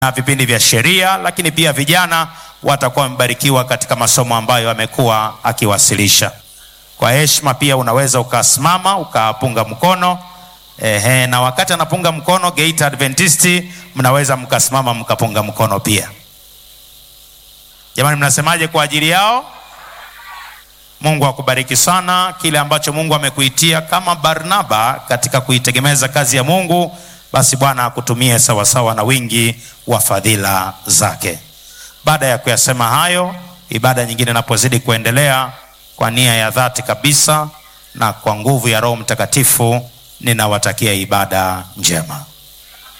na vipindi vya sheria, lakini pia vijana watakuwa wamebarikiwa katika masomo ambayo amekuwa akiwasilisha. Kwa heshima pia unaweza ukasimama ukapunga mkono ehe, na wakati anapunga mkono Geita Adventisti, mnaweza mkasimama mkapunga mkono pia. Jamani, mnasemaje kwa ajili yao? Mungu akubariki sana. Kile ambacho Mungu amekuitia kama Barnaba katika kuitegemeza kazi ya Mungu, basi Bwana akutumie sawasawa na wingi wa fadhila zake. Baada ya kuyasema hayo, ibada nyingine inapozidi kuendelea, kwa nia ya dhati kabisa na kwa nguvu ya Roho Mtakatifu, ninawatakia ibada njema.